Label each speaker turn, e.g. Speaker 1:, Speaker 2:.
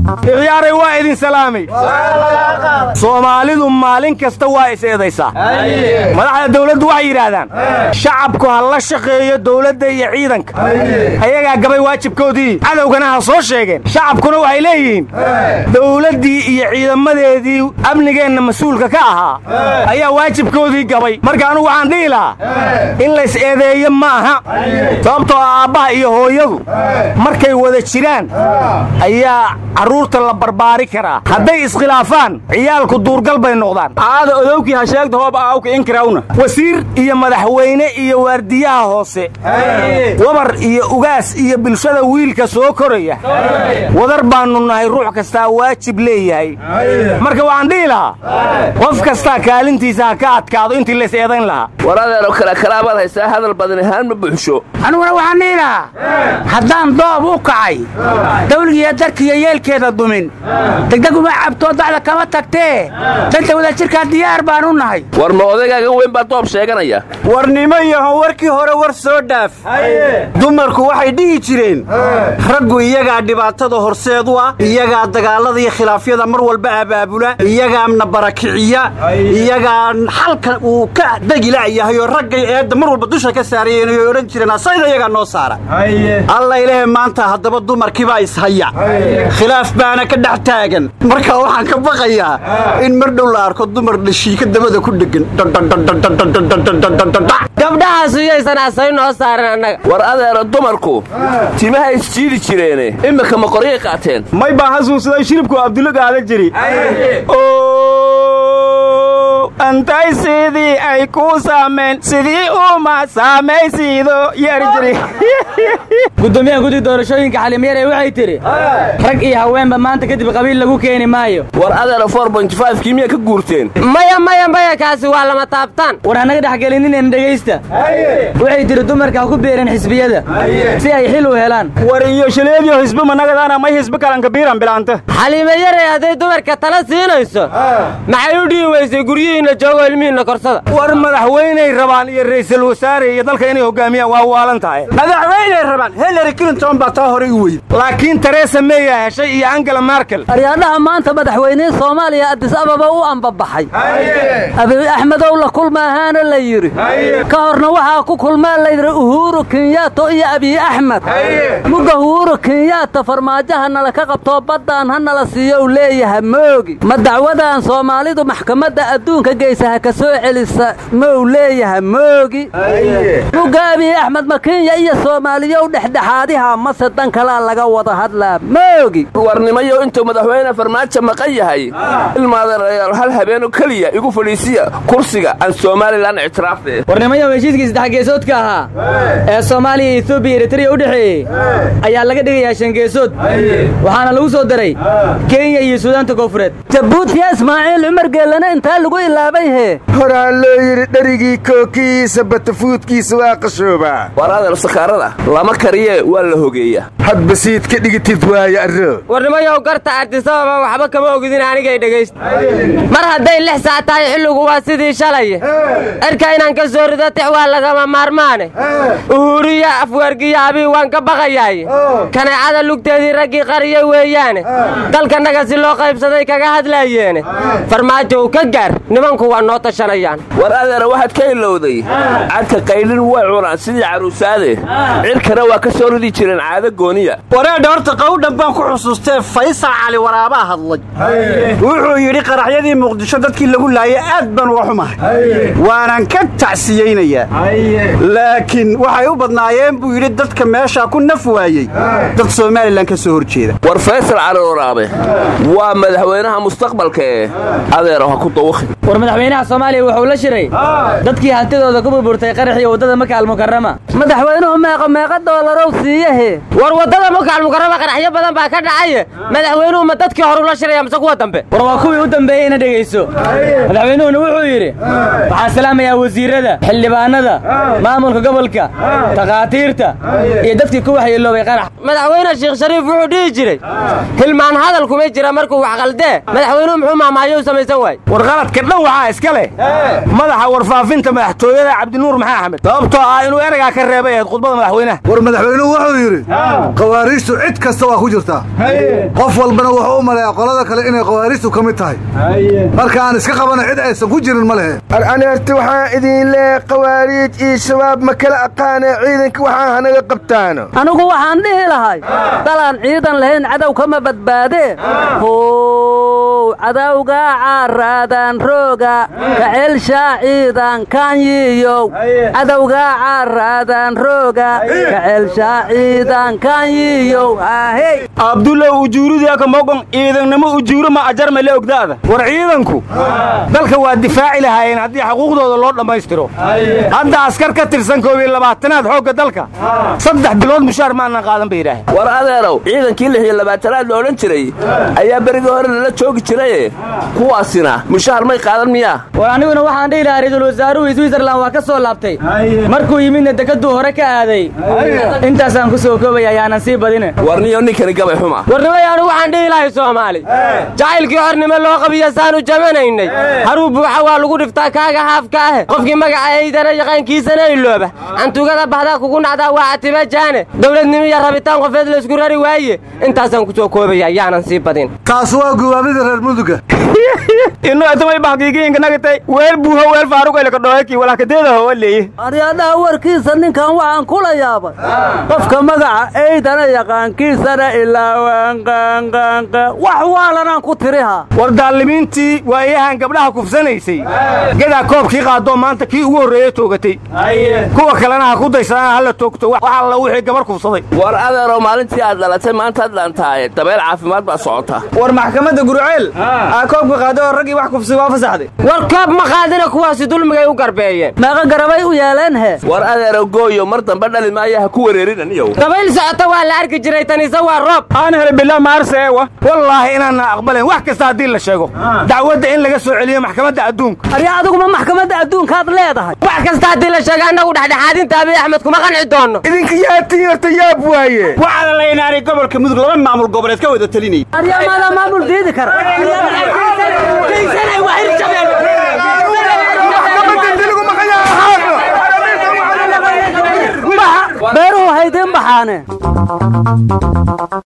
Speaker 1: ikhyaaray waa idin salaamay soomaalidu maalin kasta waa is eedaysaa madaxda dawladdu waxay yidhaahdaan shacabku ha la shaqeeyo dawladda iyo ciidanka ayagaa gabay waajibkoodii cadowgana ha soo sheegeen shacabkuna waxay leeyihiin dawladdii iyo ciidamadeedii amnigeenna mas-uulka ka ahaa ayaa waajibkoodii gabay marka anugu waxaan dhihi lahaa in lays eedeeyo ma aha sababtoo ah aabbaha iyo hooyadu markay wada jiraan ayaa carruurta la barbaari karaa hadday iskhilaafaan ciyaalku duurgal bay noqdaan aada odowkii ha sheegta hoob aawka inkirawna wasiir iyo madaxweyne iyo waardiyaha hoose wabar iyo ugaas iyo bulshada wiilka soo koraya wadar baannu nahay ruux kastaa waajib leeyahay marka waxaan dhihi lahaa qof kastaa kaalintiisa ha ka adkaado intii lays eedayn lahaa
Speaker 2: war adeero kale kalaabaad haysaa hadal badan ahaan ma buuxsho
Speaker 3: aniguna waxaan dhihi lahaa haddaan doob u kacay dawligiiyo darkiiyo yeelkeeda dumin degdeg uma cabtoo dacda kama tagtee danta wadajirkaa diyaar baan u nahay
Speaker 2: war ma odagaaga weyn baa doob sheeganaya
Speaker 1: warnimo yaho warkii hore war soo dhaaf dumarku waxay dhihi jireen raggu iyagaa dhibaatada horseed u ah iyagaa dagaallada iyo khilaafyada mar walba abaabula iyagaana barakiciya iyagaa xalka uu ka degila'yahayoo raggay eedda mar walba dusha ka saarayeen oy odhan jireen asayda iyagaa noo saara alla ilaahe maanta haddaba dumarkiibaa ishaya khilaaf baana ka dhex taagan marka waxaan ka baqayaa in mar dhow la arko dumar dhashiika dabada ku dhegan
Speaker 4: gabdhahaas iyaysan asay noo saaran annaga
Speaker 2: war adeero dumarku timaha isjiidi jireene imika ma qoryay qaateen
Speaker 1: may baa hasuusaday shiribku abdulla gaada jiri antay sidii ay kuu saameen sidii uma saamaysiido yeeri jiri
Speaker 5: gudoomiyaha guddi doorashooyinka xalimyare waxay tidhi rag iyo haweenba maanta kadib qabiil lagu keeni maayo
Speaker 2: war adeero kii miyaa ka guurteen
Speaker 4: maya maya maya kaasi waa lama taabtaan
Speaker 5: war hanaga dhexgelininen dhegaysta waxay tidhi dumarka ha ku beereen xisbiyada si ay xil u helaan
Speaker 1: war iyo shaleediyo hisbe managadaana may hisbe kalanka biiran bilaanta
Speaker 4: xaliimayare hadday dumarka tala siinayso maxay u dhihi weysay guryihiinna joogo ilmihiinna korsada
Speaker 1: war madaxweyney rabaan iyo ra'iisul wasaare iyo dalka inay hoggaamiyaan waa waalan tahay madaxweyney rabaan hillary clinton baa taa horay u weyd laakiin teresa meya heshay iyo angela markel
Speaker 6: aryaadhaha maanta madaxweynihii soomaaliya addis ababa u ambabaxay abiy axmedow la kulmaahaana la yidhi ka horna waxaa ku kulmaa layidhi uhuru kenyato iyo abiy axmed mugga uhuru kenyaata farmaajaha nala ka qabtoo baddaan ha nala siiyo u leeyaha moogi ma dacwadan soomaalidu maxkamadda adduunka geysa ha ka soo celisa mou leeyaha moogi mugga abiy axmed ma kenya iyo soomaaliyow dhexdhexaadiha mase dan kalaa laga wada hadlaa moogi
Speaker 2: warnimayo intuu madaxweyne farmaajo maqan yahay ilmaadarayaal hal habeenoo keliya igu fadhiisiya kursiga aan somalilan ictiraafte
Speaker 5: warnimayo heshiiskii saddex geesoodka ahaa ee soomaaliya iyo etoobiya eritariya u dhexeeyey ayaa laga dhigayaa shan geesood waxaana lagu soo daray kenya iyo suudaanta koonfureed
Speaker 6: jabuutiya ismaaciil cumar geellana intaa lagu ilaabay hee
Speaker 7: horaa loo yidhi dherigii kookihiisa batafuudkiisa waa qashoobaa
Speaker 2: war adeer sakaarada lama kariye waa la hogeeya
Speaker 7: hadba siid ka dhigitid waaya arro
Speaker 4: warnimayow garta addisababa waxba kama ogidin anigay dhegaysta mar hadday lix saac tahay xilligu waa sidii shalay erka inaan ka soo rido tix waa lagama maarmaane uhuriya afwargiya abii waan ka baqayaaye kaneecada lugteedii raggii qariyay weeyaane dalkannaga si loo qaybsaday kaga hadlaayeene farmaajo u ka gaar nimanku waa noo tashanayaan
Speaker 2: war adeera waxaad ka ilowday cadka qaylin way cunaan sidii caruusaade cirkana waa ka soo ridi jireen caado gooniya
Speaker 1: wareedha horta qowdhan baan ku xusuustee faysal cali waraabaa hadlay wuxuu yidhi qaraxyadii muqdisho dadkii lagu laayay aad baan uga xumahay waanan ka tacsiyeynayaa laakiin waxay u badnaayeen buu yidhi dadka meeshaa ku naf waayey dad somalilan ka soo hor jeeda
Speaker 2: war faysal cali waraabe waa madaxweynaha mustaqbalka ee adeero ha ku dawakhin
Speaker 5: war madaxweynaha soomaaliya wuxuu la shiray dadkii hantidooda ku burburtay qaraxii waddada maka almukarama
Speaker 6: madaxweynuhu meeqa meeqa doolarow siiyahe
Speaker 4: war waddada maka almukarama qaraxyo badan baa ka dhacaye madaxweynuhu ma dadkii hore ula shiraya mise kuwa dambe
Speaker 5: war waa kuwii u dambeeyey ina dhegayso madaxweynuhuna wuxuu yidhi waxaan salaamayaa wasiirrada xildhibaanada maamulka gobolka takhaatiirta iyo dadkii ku waxyeeloobay qarax
Speaker 4: madaxweyne sheekh shariif wuxuu dhihi jiray hilmaan hadal kuma jira markuu wax qaldee madaxweynuhu muxuu maamaayo u samaysan waay
Speaker 1: war qaladka dhan waxaa iska leh madaxa warfaafinta madaxtooyada cabdinuur maxaa axmed sababtoo ah inuu ereygaa ka reebay ahayd khudbada madaxweynaha
Speaker 8: war madaxweynuhu wuxuu yidhi khawaariijtu cid kasta waa ku jirtaa qof walbana wuxuu u maleeyaa qolada kale inay khawaariijtu ka mid tahay marka aan iska qabana cid aysan ku jirin ma lehe
Speaker 7: ani horta waxaan idin leehay khawaariij iyo shabaab ma kala aqaane ciidanka waxaa hanaga qabtaano
Speaker 6: anigu waxaan dhihi lahay dalaan ciidan lahayn cadow kama badbaadee how cadowga caaraadaan rooga kacelshaa ciidan kanyiyow cadowga caaraadaan rooga kacelshaa ciidan kanyiyow ahey
Speaker 1: abdulla ujuuridiaka mogon ciidannimo ujuuro ma ajarma le ogdaada war ciidanku dalka waa difaaci lahaayeen haddii xuquuqdooda loo dhammaystiro hadda askar ka tirsan koob iyo labaatanaad xoogga dalka saddex bilood mushaar maanan qaadan bay yidhaaheen
Speaker 2: war adeerow ciidankii lix iyo labaatanaad la odhan jiray ayaa berigii hore lala joogi jiraye kuwaasina mushaar may qaadan miyaa
Speaker 5: war aniguna waxaan dhihi lahaa ra'iisul wasaaruhu switzerland waa ka soo laabtay markuu yimidna dekaduu hore ka aaday intaasaan ku soo koobaya ayaanan sii badine
Speaker 2: warniyo ninkani gabay xuma
Speaker 4: warnimay anu waxaan dhihi lahay soomaali jacaylkii xornimo loo qabiyo saanu jamanaynay haruu buuxa waa lagu dhiftaa kaaga haafka ah qofkii magaca eydana yaqaankiisana ilooba cantugada bahdaa kugu nacdaa waa catiba jaane dowladnimo iyo rabitaan qofeed laysku rari waaye intaasaan ku soo koobaya yaanan sii badin
Speaker 8: taas waa guwaamida reer muduga
Speaker 1: inu atamay bahkiigiinkanagitay weel buuho weel faaruq elakadhoeki walakadeeda howa leeye
Speaker 6: aryadhaha warkiisa ninkan waxaan kula yaabay qofka magaca eydana yaqaankiisana ilaawaanqaanqaanqa wax waalanaan ku tiriha
Speaker 1: war daalimiintii waayahan gabdhaha kufsanaysay gadaa koobkii qaadoo maanta kii ugu horreeye toogatay kuwa kalena ha ku daysadaan hala toogto wax alla wixii gabar kufsaday
Speaker 2: war adeerow maalintii aad dhalatay maantaad dhaantaaye dabeel caafimaad baa socota
Speaker 5: war maxkamadda gurceel aa koobka qaado oo raggii wax kufsi waa fasaxday
Speaker 4: war koob ma qaadina kuwaasi dulmigay u garbeeyeen
Speaker 6: meeqa garabay u yeeleen he
Speaker 2: war adeerow gooyo mar dambe dhali maayo ha ku wareerin aniyow
Speaker 4: dabayl socota waa la arki jiray tanise waa roob
Speaker 1: aan hele bilaa maarse ewa wallaahi inaanna aqbalayn wax kasta haddii la sheego dacwadda in laga soo celiyo maxkamadda adduunka
Speaker 6: arya adiguma maxkamadda adduunkaad leedahay
Speaker 4: wax kasta haddii la sheega annagu dhexdhexaadinta abiy axmed kuma qanci doonno
Speaker 7: idinka yaatiin horta yaab waaye
Speaker 1: waxaana la inaanay gobolka mudug laba maamul goboleed ka wada telinaya
Speaker 6: arya maada maamul diidi kara beeruhu haydin baxaane